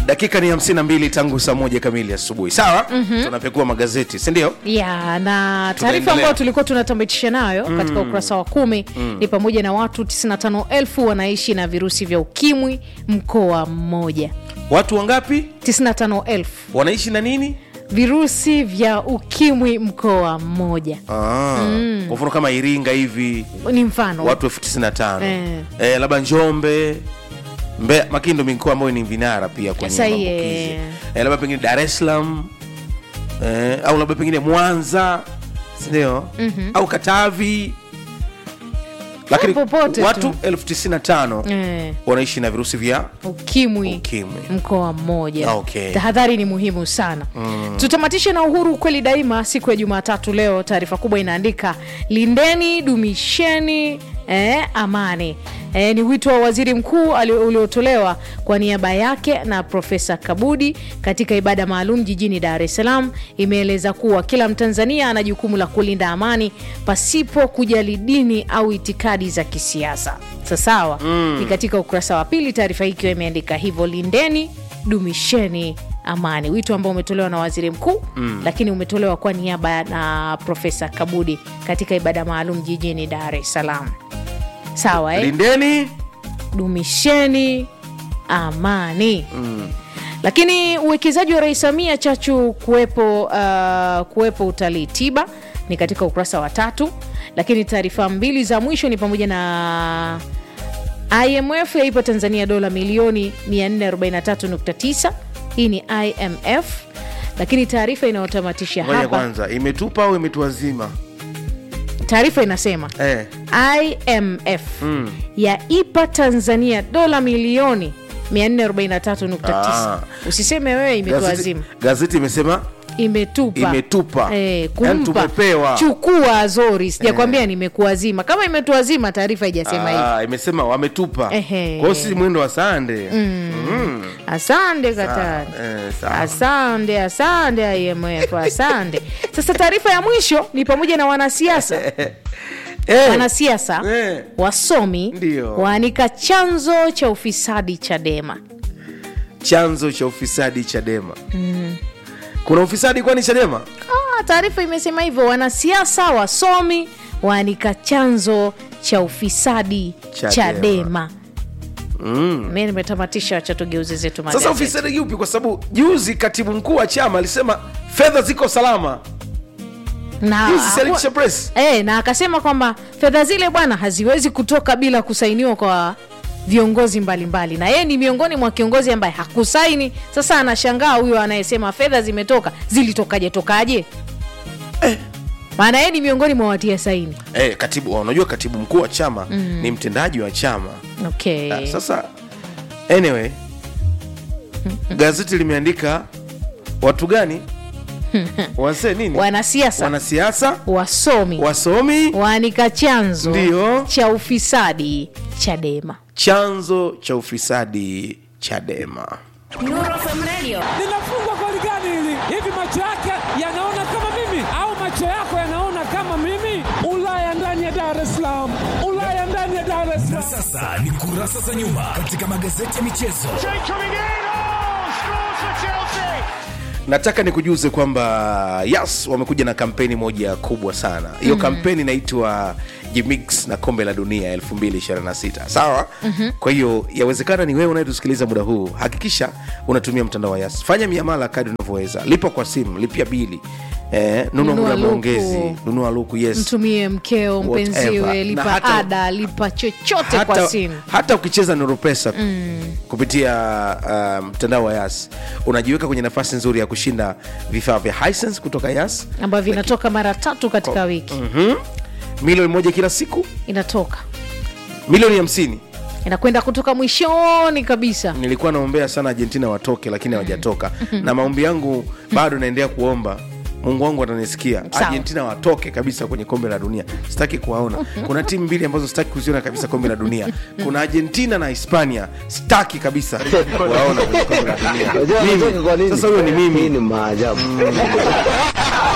dakika ni 52 tangu saa moja kamili asubuhi sawa mm-hmm. tunapekua magazeti sindio ya na taarifa Tunaendelea. ambayo tulikuwa tunatamatisha nayo mm. katika ukurasa wa kumi mm. ni pamoja na watu 95000 wanaishi na virusi vya ukimwi mkoa mmoja watu wangapi 95000 wanaishi na nini virusi vya ukimwi mkoa mmoja Ah, kwa mfano kama iringa hivi ni mfano watu elfu tisini na tano Eh. eh, labda njombe Mbeya, makini ndo mikoa ambayo ni vinara pia kwenye Sahi, maambukizi eh. eh, labda pengine dar es salaam eh, au labda pengine mwanza sindio mm-hmm. au katavi lakini Popote tu. watu elfu tisini na tano eh, wanaishi na virusi vya ukimwi ukimwi mkoa mmoja Okay. tahadhari ni muhimu sana mm. tutamatishe na uhuru kweli daima siku ya jumatatu leo taarifa kubwa inaandika lindeni dumisheni eh, amani E, ni wito wa waziri mkuu ali- uliotolewa kwa niaba yake na profesa kabudi katika ibada maalum jijini dar es salaam imeeleza kuwa kila mtanzania ana jukumu la kulinda amani pasipo kujali dini au itikadi za kisiasa sasawa mm. ni katika ukurasa wa pili taarifa hii ikiwa imeandika hivyo lindeni dumisheni amani wito ambao umetolewa na waziri mkuu mm. lakini umetolewa kwa niaba na profesa kabudi katika ibada maalum jijini dar es salaam sawa eh? lindeni dumisheni amani mm. lakini uwekezaji wa rais samia chachu kuwepo uh, kuwepo utalii tiba ni katika ukurasa wa tatu lakini taarifa mbili za mwisho ni pamoja na imf yaipa tanzania dola milioni 443.9 hii ni imf lakini taarifa inayotamatisha ngoja hapa kwanza imetupa au imetuazima taarifa inasema eh. imf mm. yaipa tanzania dola milioni 443.9 Ah. usiseme wewe gazeti, imetuazima gazeti imesema imetupa Imetupa. eh, Yaani kumpa tumepewa. chukua zori sijakwambia nimekuazima kama imetuazima taarifa haijasema hivi ah, imesema wametupa Ehe. kwao si mwendo wa sande mm. Mm. asante katari Eh, sawa. asante asante imf asante sasa taarifa ya mwisho ni pamoja na wanasiasa Eh, wanasiasa Eh. wasomi Ndio. waanika chanzo cha ufisadi chadema chanzo cha ufisadi chadema mm. kuna ufisadi kwani chadema Ah, taarifa imesema hivyo wanasiasa wasomi waanika chanzo cha ufisadi Chadema. chadema, mm. mi nimetamatisha wacha tugeuze zetu sasa magazeti. ufisadi yupi kwa sababu juzi katibu mkuu wa chama alisema fedha ziko salama na, Juzi si alitisha press e, na akasema kwamba fedha zile bwana haziwezi kutoka bila kusainiwa kwa viongozi mbalimbali na yeye ni miongoni mwa kiongozi ambaye hakusaini sasa anashangaa huyo anayesema fedha zimetoka zilitokaje tokaje maana yeye ni miongoni mwa watia saini eh, katibu unajua katibu mkuu wa chama mm. ni mtendaji wa chama okay. Ah, sasa anyway gazeti limeandika watu gani wase nini wanasiasa wanasiasa wasomi wasomi waanika chanzo Ndio. cha ufisadi chadema chanzo cha ufisadi chadema linafungwa goli gani hili? Hivi macho yake yanaona kama mimi au macho yako yanaona kama mimi? Ulaya ndani ya Dar es Salaam, Ulaya ndani ya Dar es Salaam. Sasa ni kurasa za nyuma katika magazeti ya michezo. nataka nikujuze kwamba yas wamekuja na kampeni moja kubwa sana hiyo mm. kampeni inaitwa jimix na kombe la dunia 226 sawa mm-hmm. kwa hiyo yawezekana ni wewe unayetusikiliza muda huu hakikisha unatumia mtandao wa yas fanya miamala kadi unavyoweza lipa kwa simu lipia bili eh, nunua Nunua muda luku. maongezi nunua luku yes mtumie mkeo Whatever. mpenziwe Na lipa hata- ada lipa chochote kwa hata, simu hata ukicheza noropesa mm. kupitia uh, mtandao wa yas unajiweka kwenye nafasi nzuri ya kushinda vifaa vya Hisense kutoka yas ambavyo vinatoka mara tatu katika wiki mm-hmm. milioni moja kila siku inatoka milioni hamsini inakwenda kutoka mwishoni kabisa nilikuwa naombea sana argentina watoke lakini hawajatoka na maombi yangu bado naendelea kuomba mungu wangu atanisikia Sawa. argentina watoke kabisa kwenye kombe la dunia sitaki kuwaona kuna timu mbili ambazo sitaki kuziona kabisa kombe la dunia kuna argentina na hispania sitaki kabisa kuwaona kwenye kombe la dunia Unajua Mimi. unataka kwa nini? sasa huyo ni Hii mimi ni maajabu.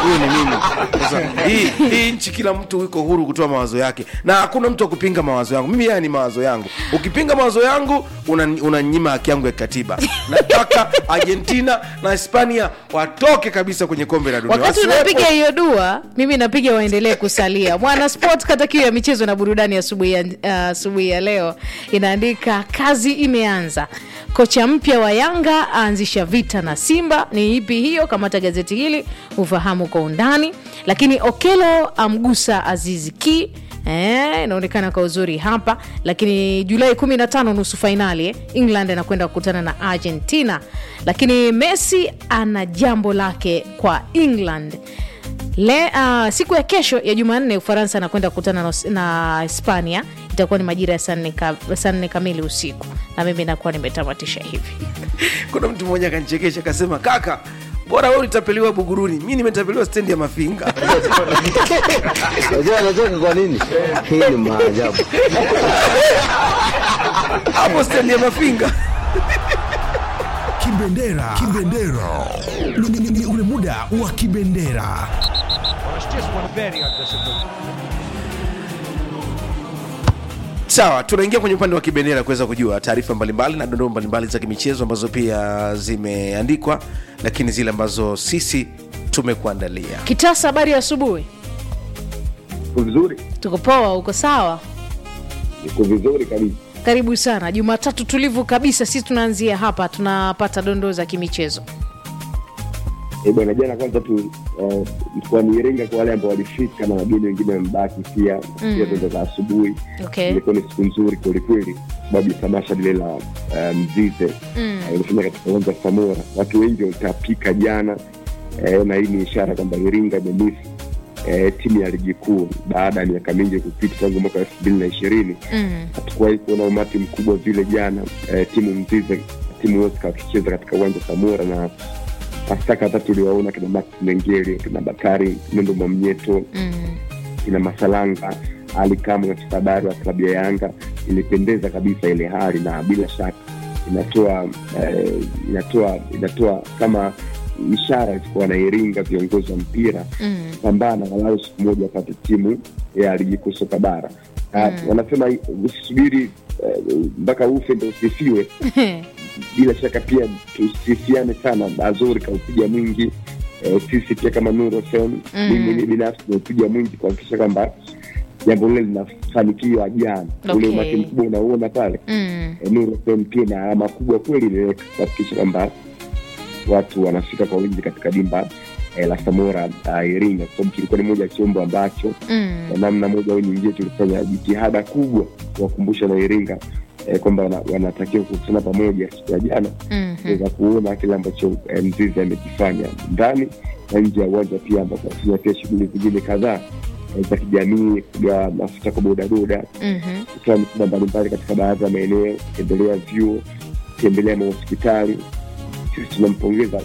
huyo ni mimi sasa hii, hii nchi kila mtu yuko huru kutoa mawazo yake na hakuna mtu wa kupinga mawazo yangu mimi haya ni mawazo yangu ukipinga mawazo yangu unanyima una unanyima haki yangu ya kikatiba nataka argentina na hispania watoke kabisa kwenye kombe la dunia wakati Wasiwepo. unapiga hiyo dua mimi napiga waendelee kusalia mwana sport kata kiu ya michezo na burudani asubuhi ya, uh, asubuhi ya leo inaandika kazi imeanza kocha mpya wa yanga aanzisha vita na simba ni ipi hiyo kamata gazeti hili ufahamu kwa undani lakini okelo amgusa azizi ki Eh, inaonekana kwa uzuri hapa lakini julai 15 nusu fainali eh, england anakwenda kukutana na argentina lakini messi ana jambo lake kwa england Le, uh, siku ya kesho ya jumanne ufaransa anakwenda kukutana na, na hispania itakuwa ni majira ya saa nne ka, saa nne kamili usiku na mimi nakuwa nimetamatisha hivi kuna mtu mmoja akanichekesha akasema kaka bora wewe ulitapeliwa buguruni mi nimetapeliwa stendi ya mafinga Unajua anacheka kwa nini? Hii ni maajabu. hapo stendi ya mafinga Kibendera. Kibendera. Ni- ni- ni- ni ule muda wa kibendera. sawa tunaingia kwenye upande wa kibendera kuweza kujua taarifa mbalimbali na dondoo mbalimbali za kimichezo ambazo pia zimeandikwa lakini zile ambazo sisi tumekuandalia kitasa habari ya asubuhi Iko vizuri? tuko poa uko sawa Iko vizuri kabisa. karibu sana jumatatu tulivu kabisa sisi tunaanzia hapa tunapata dondoo za kimichezo Eh, bwana jana kwanza tu eh, mkoani Iringa kwa wale ambao walifika na wageni wengine wamebaki pia pia tundo za asubuhi okay. ilikuwa ni siku nzuri kwelikweli sababu ya tamasha lile la eh, mzize mm. eh, ilifanya katika uwanja wa Samora. Watu wengi walitapika jana eh, na hii ni ishara kwamba Iringa imemisi eh, timu ya ligi kuu baada ya miaka mingi kupita tangu mwaka elfu mbili na ishirini Mm. hatukuwahi kuona umati mkubwa vile jana eh, timu mzize timu Oscar wakicheza katika uwanja wa Samora na hasa kadhaa tuliwaona kina Max Mengeli kina Bakari Nendo Mwamnyeto Mm. kina Masalanga Ali Kamwe katika habari wa klabu ya Yanga ilipendeza kabisa ile hali na bila shaka inatoa eh, inatoa inatoa kama ishara kwa wanairinga viongozi wa mpira Mm. pambana walau siku moja apate timu ya ligi kuu soka bara Ah, wanasema usisubiri eh, mpaka ufe ndo usifiwe bila shaka pia tusifiane sana azuri kaupiga mwingi eh, sisi pia kama Nuru FM Mm. mimi mwenyewe binafsi nimeupiga mwingi kuhakikisha kwamba jambo lile linafanikiwa jana ule Okay. umati mkubwa unauona pale Mm. eh, Nuru FM pia na alama kubwa kweli imeweka kuhakikisha kwamba watu wanafika kwa wingi katika dimba eh, la Samora uh, Iringa kwa sababu kilikuwa ni moja ya chombo ambacho Mm. kwa namna moja au nyingine tulifanya jitihada kubwa kuwakumbusha na Iringa eh, kwamba wana- wanatakiwa kukutana pamoja siku ya jana Mhm. kuweza kuona kile ambacho eh, mzizi amekifanya ndani na nje ya uwanja pia ambapo anafanya pia shughuli zingine kadhaa eh, za kijamii kugawa mafuta kwa bodaboda Mhm. kutoa misiba mbalimbali katika baadhi ya maeneo kutembelea vyuo kutembelea mahospitali sisi tunampongeza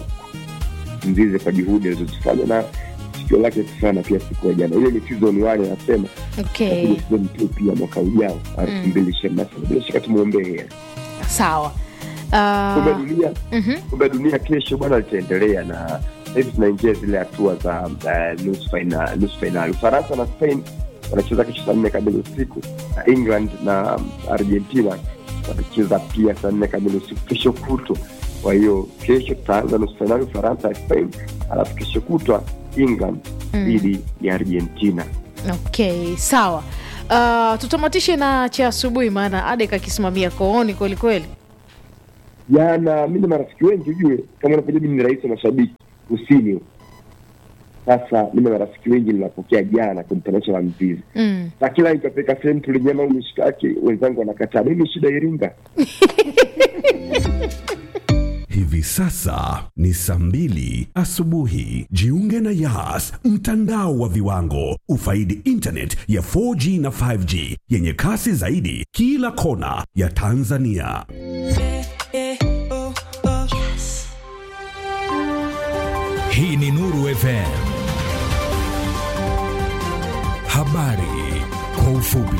mzizi kwa juhudi alizozifanya na sikio lake kufana pia siku ya jana ile ni season one anasema okay lakini season two pia mwaka ujao elfu mbili ishirini na saba bila shaka tumwombee heri sawa kombe uh, la dunia mhm. kombe la dunia kesho bwana litaendelea na hivi tunaingia zile hatua za uh, nusu faina- nusu fainali ufaransa na spain wanacheza kesho saa nne kamili usiku na england na um, argentina watacheza pia saa nne kamili usiku kesho kutwa kwa hiyo kesho tutaanza nusu fainali ufaransa ya spain alafu kesho kutwa england dhidi ya argentina okay sawa uh, tutamatishe na cha asubuhi maana adek akisimamia kooni kwelikweli jana mi na marafiki wengi ujue kama unavyojua mimi ni rais wa mashabiki kusini huko. sasa mi na marafiki wengi ninapokea jana kwenye tamasha la mzizi mm. na kila nikapeka sehemu tulinyama au mishikaki wenzangu wanakataa mimi shida iringa Hivi sasa ni saa mbili asubuhi. Jiunge na Yas, mtandao wa viwango. Ufaidi internet ya 4G na 5G yenye kasi zaidi kila kona ya Tanzania. Hii ni Nuru FM. Habari kwa ufupi.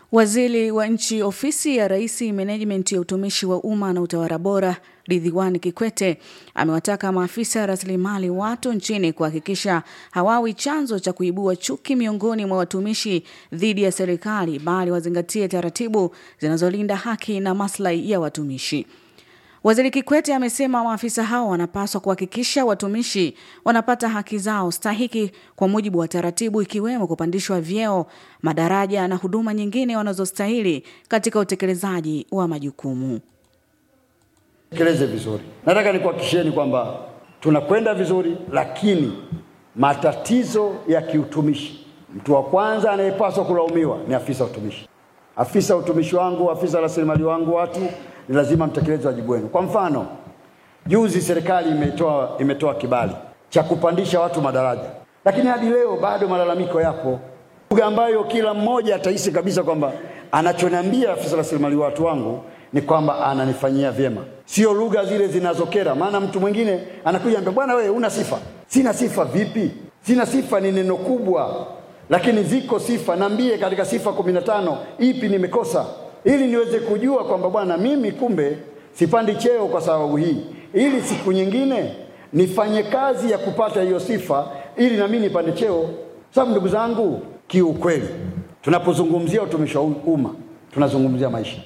Waziri wa nchi ofisi ya Rais, menejimenti ya utumishi wa umma na utawala bora, Ridhiwani Kikwete amewataka maafisa rasilimali watu nchini kuhakikisha hawawi chanzo cha kuibua chuki miongoni mwa watumishi dhidi ya serikali, bali wazingatie taratibu zinazolinda haki na maslahi ya watumishi. Waziri Kikwete amesema maafisa hao wanapaswa kuhakikisha watumishi wanapata haki zao stahiki kwa mujibu wa taratibu, ikiwemo kupandishwa vyeo, madaraja na huduma nyingine wanazostahili katika utekelezaji wa majukumu. tekeleze vizuri. Nataka nikuhakikishieni kwamba tunakwenda vizuri, lakini matatizo ya kiutumishi, mtu wa kwanza anayepaswa kulaumiwa ni afisa utumishi. Afisa utumishi wangu, afisa rasilimali wangu, watu ni lazima mtekeleze wajibu wenu. Kwa mfano, juzi serikali imetoa imetoa kibali cha kupandisha watu madaraja, lakini hadi leo bado malalamiko yapo, lugha ambayo kila mmoja atahisi kabisa kwamba anachoniambia afisa rasilimali watu wangu ni kwamba ananifanyia vyema, sio lugha zile zinazokera. Maana mtu mwingine anakuja ambia, bwana wewe una sifa. Sina sifa vipi? Sina sifa ni neno kubwa, lakini ziko sifa. Niambie katika sifa kumi na tano ipi nimekosa, ili niweze kujua kwamba bwana, mimi kumbe sipandi cheo kwa sababu hii, ili siku nyingine nifanye kazi ya kupata hiyo sifa, ili na mimi nipande cheo. Sababu ndugu zangu, kiukweli tunapozungumzia utumishi wa umma tunazungumzia maisha.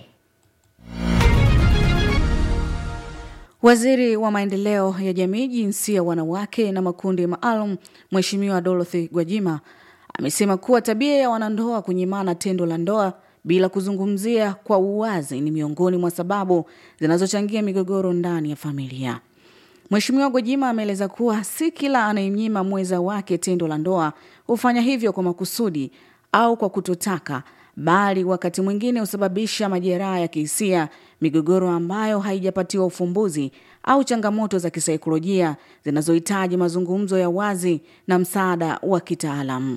Waziri wa maendeleo ya jamii, jinsia, wanawake na makundi maalum, Mheshimiwa Dorothy Gwajima amesema kuwa tabia ya wanandoa kunyimana tendo la ndoa bila kuzungumzia kwa uwazi ni miongoni mwa sababu zinazochangia migogoro ndani ya familia. Mheshimiwa Gwajima ameeleza kuwa si kila anayemnyima mwenza wake tendo la ndoa hufanya hivyo kwa makusudi au kwa kutotaka, bali wakati mwingine husababisha majeraha ya kihisia, migogoro ambayo haijapatiwa ufumbuzi au changamoto za kisaikolojia zinazohitaji mazungumzo ya wazi na msaada wa kitaalamu.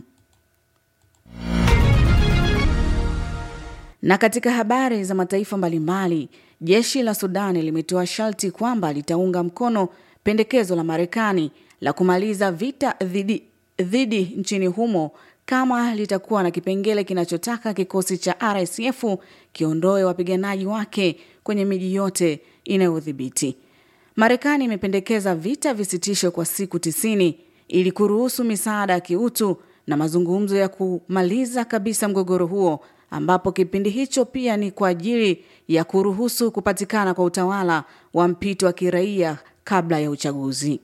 Na katika habari za mataifa mbalimbali, jeshi la Sudani limetoa sharti kwamba litaunga mkono pendekezo la Marekani la kumaliza vita dhidi, dhidi nchini humo kama litakuwa na kipengele kinachotaka kikosi cha RSF kiondoe wapiganaji wake kwenye miji yote inayodhibiti. Marekani imependekeza vita visitishwe kwa siku tisini ili kuruhusu misaada ya kiutu na mazungumzo ya kumaliza kabisa mgogoro huo ambapo kipindi hicho pia ni kwa ajili ya kuruhusu kupatikana kwa utawala wa mpito wa kiraia kabla ya uchaguzi.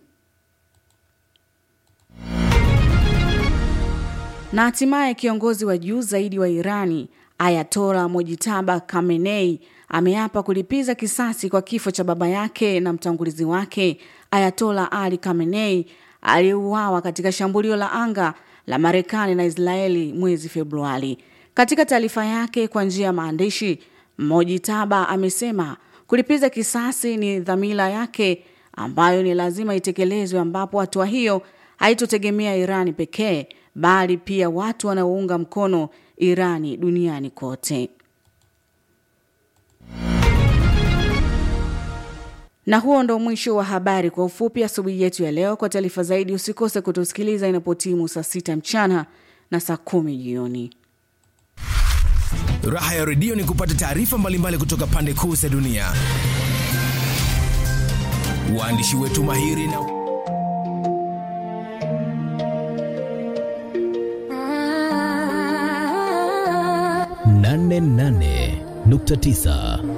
Na hatimaye kiongozi wa juu zaidi wa Irani Ayatola Mojitaba Khamenei ameapa kulipiza kisasi kwa kifo cha baba yake na mtangulizi wake Ayatola Ali Khamenei aliyeuawa katika shambulio la anga la Marekani na Israeli mwezi Februari. Katika taarifa yake kwa njia ya maandishi, Mojitaba amesema kulipiza kisasi ni dhamira yake ambayo ni lazima itekelezwe, ambapo hatua hiyo haitotegemea Irani pekee bali pia watu wanaounga mkono Irani duniani kote. Na huo ndo mwisho wa habari kwa ufupi asubuhi yetu ya leo. Kwa taarifa zaidi, usikose kutusikiliza inapotimu saa sita mchana na saa kumi jioni. Raha ya redio ni kupata taarifa mbalimbali kutoka pande kuu za dunia. Waandishi wetu mahiri na nane nane nukta tisa